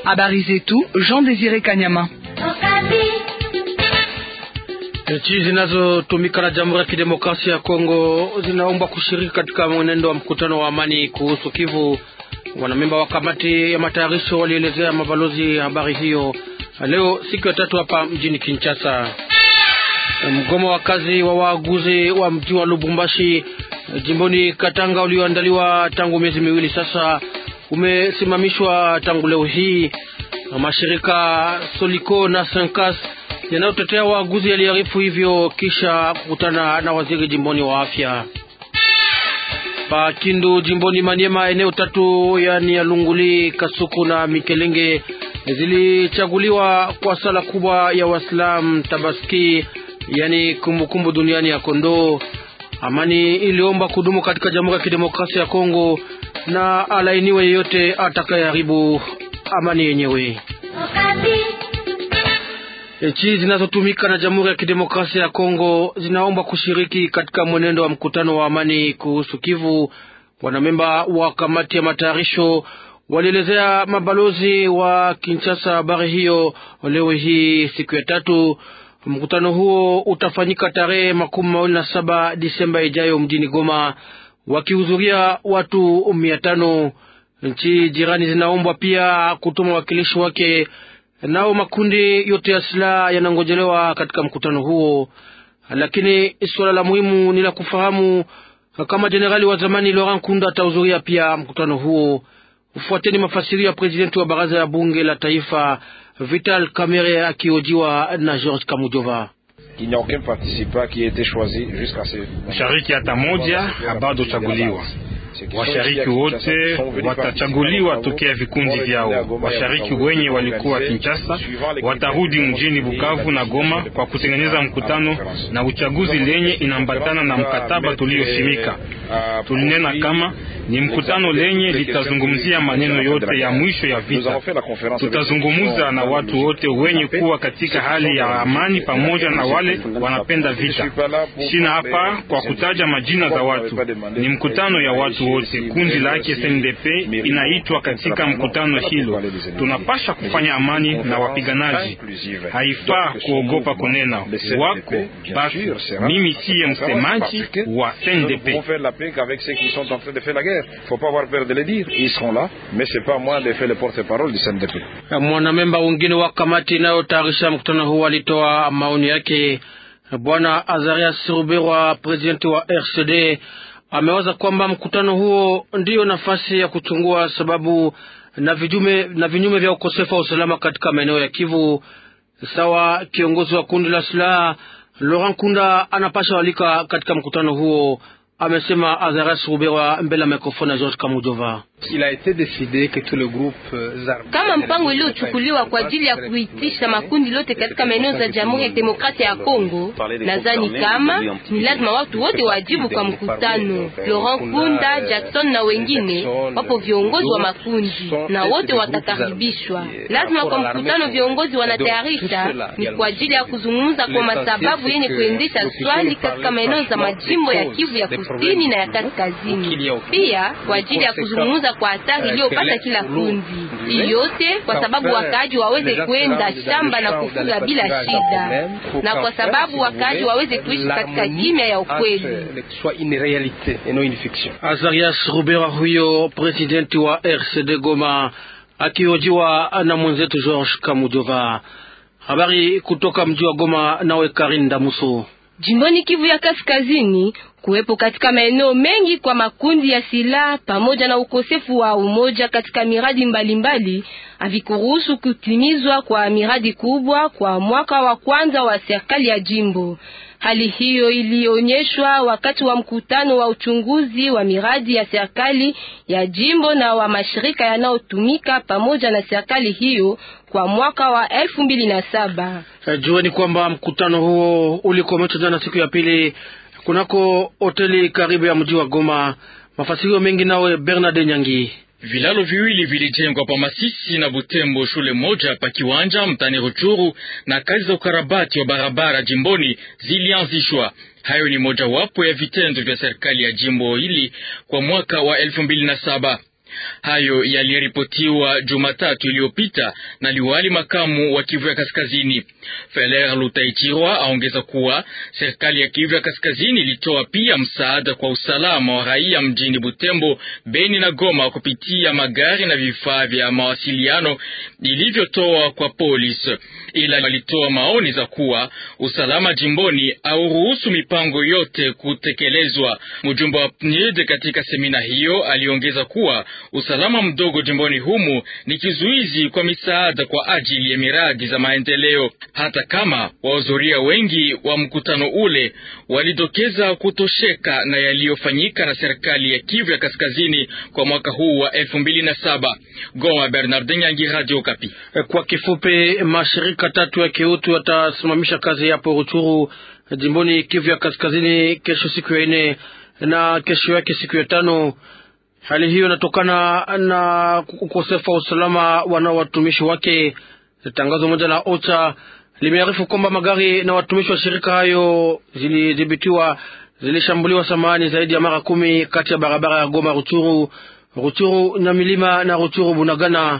Habari zetu Jean Désiré Kanyama. Nchi zinazotumika na Jamhuri ya Kidemokrasia ya Kongo zinaomba kushiriki katika mwenendo wa mkutano wa amani kuhusu Kivu. Wanamemba wa kamati ya matayarisho walielezea mabalozi habari hiyo leo siku ya tatu hapa mjini Kinshasa. Mgomo wa kazi wa waaguzi wa mji wa Lubumbashi jimboni Katanga ulioandaliwa tangu miezi miwili sasa umesimamishwa tangu leo hii. Mashirika Soliko na Senkas yanayotetea waaguzi yaliarifu hivyo kisha kukutana na waziri jimboni wa afya. Pa Kindu jimboni Maniema, eneo tatu yani ya Lunguli, Kasuku na Mikelenge zilichaguliwa kwa sala kubwa ya Waislamu Tabaski, yani kumbukumbu duniani ya kondoo. Amani iliomba kudumu katika Jamhuri ya Kidemokrasia ya Kongo na alainiwe yeyote atakayeharibu amani yenyewe. Nchi zinazotumika na Jamhuri ya Kidemokrasia ya Kongo zinaomba kushiriki katika mwenendo wa mkutano wa amani kuhusu Kivu. Wanamemba wa kamati ya matayarisho walielezea mabalozi wa Kinshasa habari hiyo leo hii siku ya tatu. Mkutano huo utafanyika tarehe makumi mawili na saba Disemba ijayo mjini Goma, wakihudhuria watu mia tano. Nchi jirani zinaombwa pia kutuma wakilishi wake nao makundi yote ya silaha yanangojelewa katika mkutano huo, lakini suala la muhimu ni la kufahamu kama jenerali wa zamani Laurent Kunda atahudhuria pia mkutano huo. Ufuateni mafasirio ya prezidenti wa baraza ya bunge la taifa Vital Kamerhe akiojiwa na George Kamujova. Shariki hata moja bado chaguliwa Washariki wote watachaguliwa tokea vikundi vyao. Washariki wenye walikuwa Kinshasa watarudi mjini Bukavu na Goma kwa kutengeneza mkutano na uchaguzi lenye inaambatana na mkataba tulioshimika. Tulinena kama ni mkutano lenye litazungumzia maneno yote ya mwisho ya vita. Tutazungumza na watu wote wenye kuwa katika hali ya amani pamoja na wale wanapenda vita. Sina hapa kwa kutaja majina za watu, ni mkutano ya watu wote. Kundi lake SNDP inaitwa katika mkutano hilo. Tunapasha kufanya amani na wapiganaji, haifaa kuogopa kunena wako basi. Mimi siye msemaji wa SNDP. Mwanamemba wengine wa kamati inayotayarisha mkutano huu alitoa maoni yake. Bwana Azarias Ruberwa, presidenti wa RCD, amewaza kwamba mkutano huo ndiyo nafasi ya kuchungua sababu na vijume, na vinyume vya ukosefu wa usalama katika maeneo ya Kivu. Sawa kiongozi wa kundi la silaha Laurent Kunda anapasha walika katika mkutano huo, amesema Azaras Ruberwa mbele ya mikrofoni ya George Kamujova. Kama mpango uliochukuliwa kwa ajili ya kuitisha makundi lote katika maeneo za Jamhuri ya Demokrasia ya Kongo, nadhani kama ni lazima watu wote wajibu kwa mkutano. Laurent Kunda, Jackson na wengine wapo viongozi wa makundi na wote watakaribishwa. Lazima kwa mkutano viongozi wanatayarisha ni kwa ajili ya kuzungumza kwa masababu yenye kuendesha swali katika maeneo za majimbo ya Kivu ya kusini na ya kaskazini, pia kwa ajili ya kuzungumza kwa hatari iliyopata kila kundi yote, kwa sababu wakaaji waweze kwenda shamba na kufuga bila shida, na kwa sababu wakaaji waweze kuishi katika kimya ya ukweli. Azarias Rubera huyo presidenti wa RCD Goma akihojiwa na mwenzetu George Kamujova. Habari kutoka mji wa Goma, nawe Karin Damuso. Jimboni Kivu ya Kaskazini, kuwepo katika maeneo mengi kwa makundi ya silaha pamoja na ukosefu wa umoja katika miradi mbalimbali havikuruhusu kutimizwa kwa miradi kubwa kwa mwaka wa kwanza wa serikali ya jimbo. Hali hiyo ilionyeshwa wakati wa mkutano wa uchunguzi wa miradi ya serikali ya jimbo na wa mashirika yanayotumika pamoja na serikali hiyo kwa mwaka wa elfu mbili na saba. Jueni kwamba mkutano huo ulikomeshwa jana siku ya pili kunako hoteli karibu ya mji wa Goma. Mafasirio mengi nawe Bernard Nyangi. Vilalo viwili vilijengwa pa Masisi na Butembo, shule moja pa Kiwanja mtani Ruchuru, na kazi za ukarabati wa barabara jimboni zilianzishwa. Hayo ni mojawapo ya vitendo vya serikali ya jimbo hili kwa mwaka wa elfu mbili na saba. Hayo yaliripotiwa Jumatatu iliyopita na liwali makamu wa Kivu ya Kaskazini. Feler Lutaichirwa aongeza kuwa serikali ya Kivu ya Kaskazini ilitoa pia msaada kwa usalama wa raia mjini Butembo, Beni na Goma kupitia magari na vifaa vya mawasiliano ilivyotoa kwa polisi, ila walitoa maoni za kuwa usalama jimboni auruhusu mipango yote kutekelezwa. Mjumbe wa PNUD katika semina hiyo aliongeza kuwa usalama mdogo jimboni humu ni kizuizi kwa misaada kwa ajili ya miradi za maendeleo, hata kama wahudhuria wengi wa mkutano ule walidokeza kutosheka na yaliyofanyika na serikali ya Kivu ya Kaskazini kwa mwaka huu wa elfu mbili na saba. Goma, Bernardin Yangi, Radio Okapi. Kwa kifupi, mashirika tatu ya kiutu yatasimamisha kazi yapo Ruchuru jimboni Kivu ya Kaskazini kesho siku ya ine na kesho yake siku ya tano. Hali hiyo inatokana na ukosefu wa usalama wanao watumishi wake. Tangazo moja la OCHA limearifu kwamba magari na watumishi wa shirika hayo zilidhibitiwa zilishambuliwa samani zaidi ya mara kumi kati ya barabara ya Goma Ruchuru, Ruchuru na milima na Ruchuru Bunagana.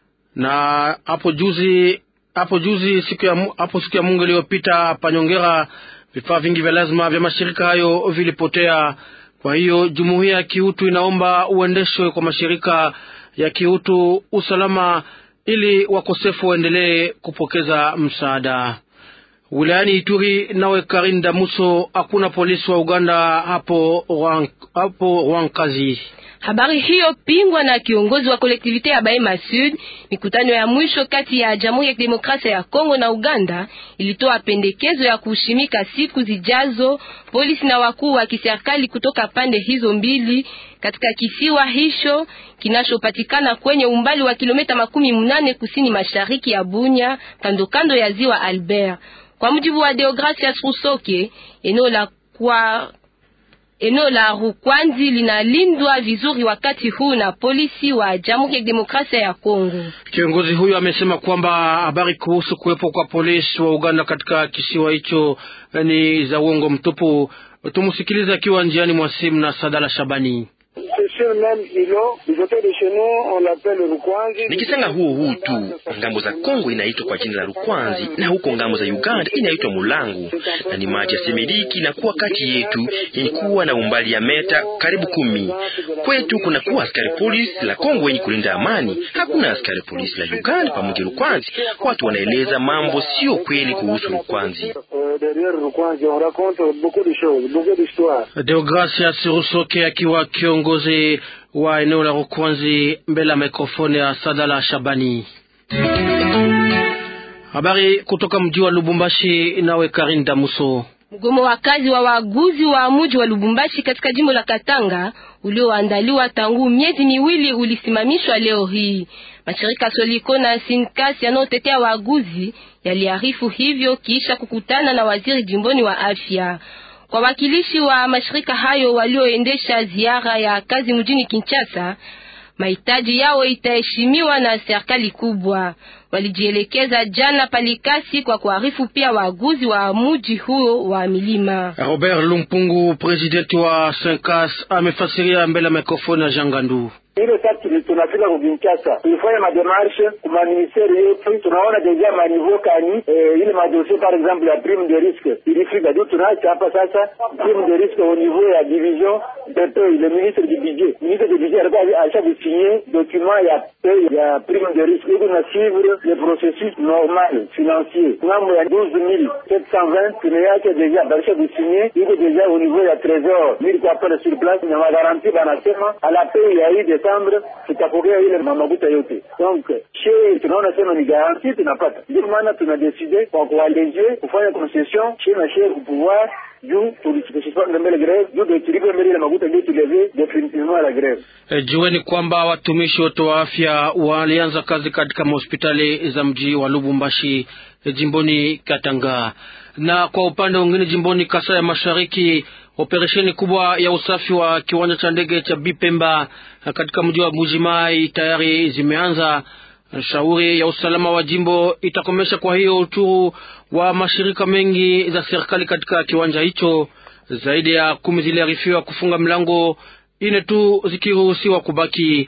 Na hapo juzi hapo juzi siku ya hapo siku ya Mungu iliyopita Panyongera, vifaa vingi vya lazima vya mashirika hayo vilipotea. Kwa hiyo jumuiya ya kiutu inaomba uendeshwe kwa mashirika ya kiutu usalama, ili wakosefu waendelee kupokeza msaada. Wilayani Ituri nawe Karin Damuso, hakuna polisi wa Uganda hapo hapo Rwankazi. Habari hiyo pingwa na kiongozi wa kolektivite ya Bahema Sud. Mikutano ya mwisho kati ya Jamhuri ya Kidemokrasia ya Kongo na Uganda ilitoa pendekezo ya kushimika siku zijazo polisi na wakuu wa kiserikali kutoka pande hizo mbili katika kisiwa hicho kinachopatikana kwenye umbali wa kilomita makumi munane kusini mashariki ya Bunya, kando kando ya ziwa Albert. Kwa mujibu wa Deogracias Rusoke, eneo la kwa eneo la Rukwanzi linalindwa vizuri wakati huu na polisi wa Jamhuri ya Demokrasia ya Kongo. Kiongozi huyo amesema kwamba habari kuhusu kuwepo kwa polisi wa Uganda katika kisiwa hicho ni za uongo mtupu. Tumusikilize akiwa njiani mwa simu na Sadala Shabani. Nikisanga huo huu tu, ngambo za Kongo inaitwa kwa jina la Rukwanzi na huko ngambo za Uganda inaitwa Mulangu, na ni maji ya Semediki na kuwa kati yetu yenye kuwa na umbali ya meta karibu kumi. Kwetu kuna kuwa askari polisi la Kongo yenye kulinda amani, hakuna askari polisi la Uganda pamoja Rukwanzi. Watu wanaeleza mambo sio kweli kuhusu Rukwanzi. Deogracias Rusoke akiwa kiongozi wa eneo la Rukwanzi mbele ya mikrofoni ya Sadala Shabani. Habari kutoka mji wa Lubumbashi, nawe Karin Damuso. Mgomo wa kazi wa waguzi wa mji wa Lubumbashi katika jimbo la Katanga ulioandaliwa tangu miezi miwili ulisimamishwa leo hii. Mashirika Soliko na Sinkas yanayotetea waguzi yaliarifu hivyo kisha kukutana na waziri jimboni wa afya. Kwa wakilishi wa mashirika hayo walioendesha ziara ya kazi mjini Kinshasa, mahitaji yao itaheshimiwa na serikali kubwa. Walijielekeza jana Palikasi kwa kuarifu pia waguzi wa muji huo wa milima. Robert Lumpungu, presidenti wa Senkas, amefasiria mbele ya mikrofoni ya Jangandu. ile tatu tunafika ku Kinshasa tulifanya mademarshe kuma ministeri yetu, tunaona deja maniveau kani eh, ile madosie par exemple ya prime de risque ilifika juu, tunaacha hapa sasa prime de risque au niveau ya division de paye. Le ministre du budget ministre du budget alikuwa acha kusigner document ya paye ya prime de risque iko na suivre le processus normal financier ngambo ya 12720 tumeacha deja barisha kusigner iko deja au niveau ya trésor mili kwa pale sur place na magaranti banasema ala paye ya hii Desembre tutapokea ile makuta yote. Donc she tunaona sema ni garanti tunapata, ndio maana tunadeside kwa kualeje kufanya concession she na she kupouvoir juu tulisipanga mbele greve juu ndio tulipe mbele ile makuta ndio tuleve definitivement la greve. E, jueni kwamba watumishi wote wa afya walianza kazi katika mahospitali za mji wa Lubumbashi e, jimboni Katanga, na kwa upande mwingine jimboni Kasai ya Mashariki operesheni kubwa ya usafi wa kiwanja cha ndege cha Bipemba katika mji wa Bujimai tayari zimeanza. Shauri ya usalama wa jimbo itakomesha kwa hiyo uchuru wa mashirika mengi za serikali katika kiwanja hicho. Zaidi ya kumi ziliarifiwa kufunga mlango, ine tu zikiruhusiwa kubaki.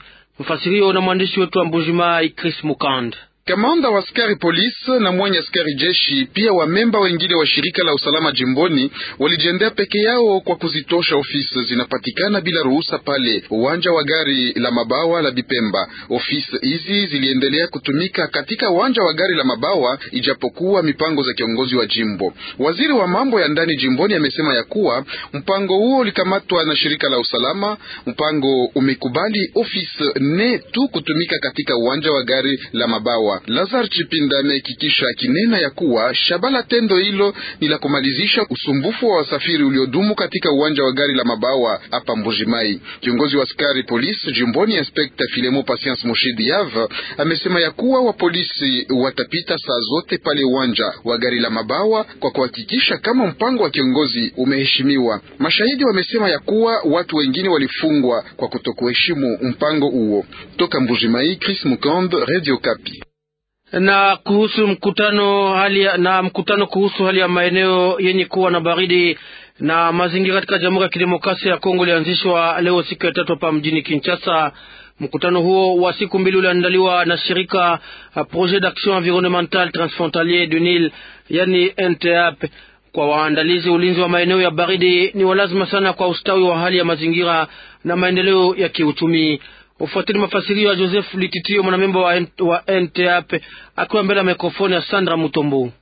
Mfasirio na mwandishi wetu wa Mbujimai Chris Mukand. Kamanda wa askari polisi na mwenye askari jeshi pia wamemba wengine wa shirika la usalama jimboni walijiendea peke yao kwa kuzitosha ofisi zinapatikana bila ruhusa pale uwanja wa gari la mabawa la Bipemba. Ofisi hizi ziliendelea kutumika katika uwanja wa gari la mabawa ijapokuwa mipango za kiongozi wa jimbo. Waziri wa mambo ya ndani jimboni amesema ya kuwa mpango huo ulikamatwa na shirika la usalama. Mpango umekubali ofisi nne tu kutumika katika uwanja wa gari la mabawa. Lazar Chipinda amehakikisha akinena ya kuwa shabala tendo hilo ni la kumalizisha usumbufu wa wasafiri uliodumu katika uwanja wa gari la mabawa hapa Mbujimai. Kiongozi wa askari polisi jimboni Inspekta Filemo Patience Moshidi Yav amesema ya kuwa wapolisi watapita saa zote pale uwanja wa gari la mabawa kwa kuhakikisha kama mpango wa kiongozi umeheshimiwa. Mashahidi wamesema ya kuwa watu wengine walifungwa kwa kutokuheshimu mpango huo. Toka Mbujimai, Chris Mukand, Radio Kapi na kuhusu mkutano hali ya, na mkutano kuhusu hali ya maeneo yenye kuwa na baridi na mazingira katika Jamhuri ya Kidemokrasia ya Kongo ulianzishwa leo siku ya tatu hapa mjini Kinshasa. Mkutano huo wa siku mbili uliandaliwa na shirika Projet d'Action Environnementale Transfrontalier du Nil, yani NTAP. Kwa waandalizi, ulinzi wa maeneo ya baridi ni walazima sana kwa ustawi wa hali ya mazingira na maendeleo ya kiuchumi. Ufuatili mafasirio ya Joseph Lititio, mwanamemba wa, wa NTAP akiwa mbele ya mikrofoni ya Sandra Mutombo.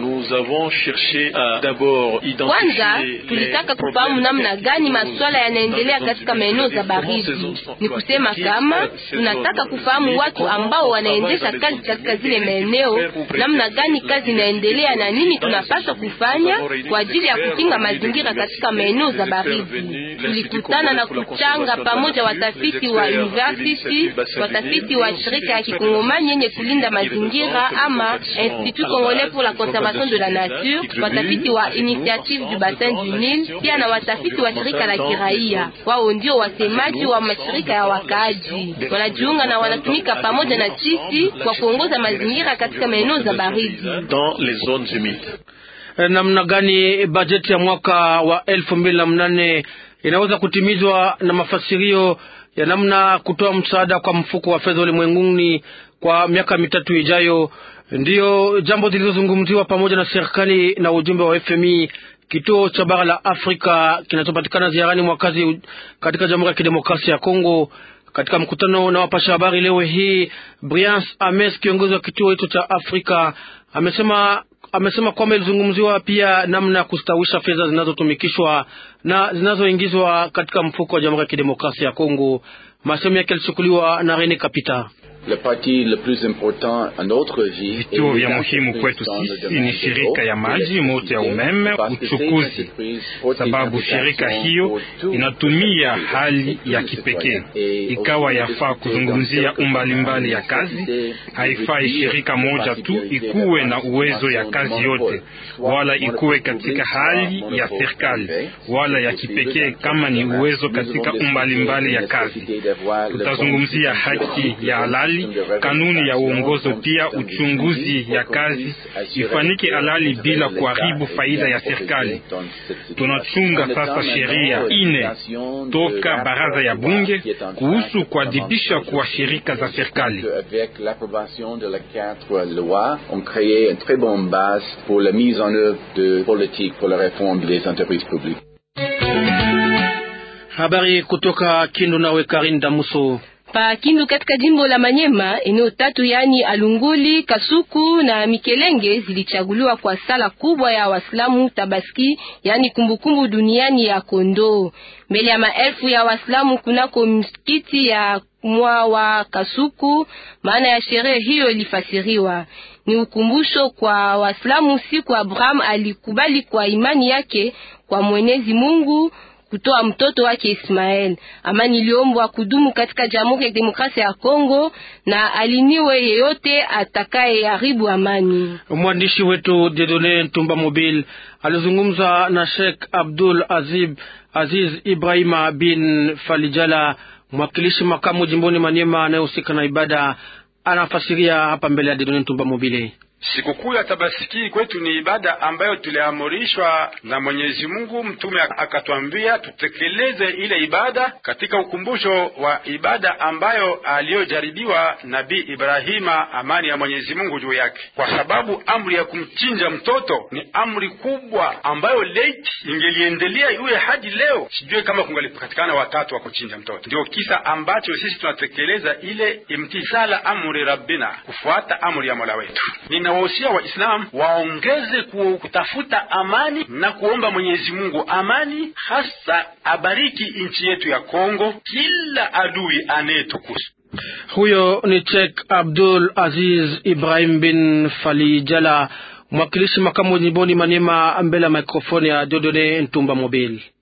Kwanza tulitaka kufahamu namna gani masuala yanaendelea katika maeneo za baridi. Ni kusema kama tunataka kufahamu watu ambao wanaendesha kazi katika zile maeneo, namna gani kazi inaendelea na nini tunapaswa kufanya kwa ajili ya kukinga mazingira katika maeneo za baridi. Tulikutana na kuchanga pamoja watafiti wa university, watafiti wa shirika ya kikongomani yenye kulinda mazingira ama Institut Congolais pour la conservation de la nature, watafiti wa initiative du bassin du Nil, pia na watafiti wa shirika la kiraia. Wao ndio wasemaji wa mashirika ya wakaaji, wanajiunga na wanatumika pamoja na sisi kwa kuongoza mazingira katika maeneo za baridi. Namna gani bajeti ya mwaka wa elfu mbili na mnane inaweza kutimizwa na mafasirio ya namna kutoa msaada kwa mfuko wa fedha ulimwenguni kwa miaka mitatu ijayo ndiyo jambo zilizozungumziwa pamoja na serikali na ujumbe wa FMI, kituo cha bara la Afrika kinachopatikana ziarani mwakazi katika Jamhuri ya Kidemokrasia ya Kongo. Katika mkutano na wapasha habari leo hii, Briance Ames, kiongozi wa kituo hicho cha Afrika, amesema amesema kwamba ilizungumziwa pia namna ya kustawisha fedha zinazotumikishwa na zinazoingizwa katika mfuko wa Jamhuri ya Kidemokrasia ya Kongo. Masemo yake yalichukuliwa na Rene Kapita. Vituo vya muhimu kwetu sisi ni shirika ya maji, moto ya umeme, uchukuzi, sababu shirika hiyo inatumia hali ya kipekee. Ikawa yafaa kuzungumzia umbalimbali ya kazi, haifai shirika moja tu ikuwe na uwezo ya kazi yote, wala ikuwe katika hali ya serikali wala ya kipekee kama ni uwezo katika umbalimbali ya kazi. Tutazungumzia haki ya halali kanuni ya uongozo pia uchunguzi ya kazi ifanyike halali bila kuharibu faida ya serikali. Tunachunga sasa sheria ine toka baraza ya bunge kuhusu kuadhibisha kwa shirika za serikali. Habari kutoka Kindu nawe Karin Damuso. Pa Kindu katika jimbo la Manyema, eneo tatu yani Alunguli, Kasuku na Mikelenge zilichaguliwa kwa sala kubwa ya Waislamu Tabaski, yani kumbukumbu duniani ya kondoo, mbele ya maelfu ya Waislamu kunako msikiti ya mwa wa Kasuku. Maana ya sherehe hiyo ilifasiriwa ni ukumbusho kwa Waislamu siku Abraham alikubali kwa imani yake kwa Mwenyezi Mungu kutoa mtoto wake Ismael. Amani iliombwa kudumu katika Jamhuri ya Demokrasia ya Kongo na aliniwe yeyote atakaye haribu amani. Mwandishi wetu Dedone Ntumba Mobile alizungumza na Sheikh Abdul Azib Aziz Ibrahima bin Falijala, mwakilishi makamu jimboni Maniema anayehusika na ibada. Anafasiria hapa mbele ya Dedone Ntumba Mobile. Sikukuu ya Tabaski kwetu ni ibada ambayo tuliamrishwa na Mwenyezi Mungu. Mtume akatwambia tutekeleze ile ibada katika ukumbusho wa ibada ambayo aliyojaribiwa Nabii Ibrahima, amani ya Mwenyezi Mungu juu yake, kwa sababu amri ya kumchinja mtoto ni amri kubwa ambayo late ingeliendelea iwe hadi leo, sijue kama kungalipatikana watatu wa kuchinja mtoto. Ndio kisa ambacho sisi tunatekeleza ile imtisala amri rabbina, kufuata amri ya Mola wetu. Ninawahusia Waislamu waongeze kutafuta amani na kuomba Mwenyezi Mungu amani, hasa abariki nchi yetu ya Kongo, kila adui anayetukusu huyo ni Sheikh Abdul Aziz Ibrahim bin Falijala, mwakilishi makamu jimboni Maniema, mbele ya mikrofoni ya Dodone Ntumba Mobile.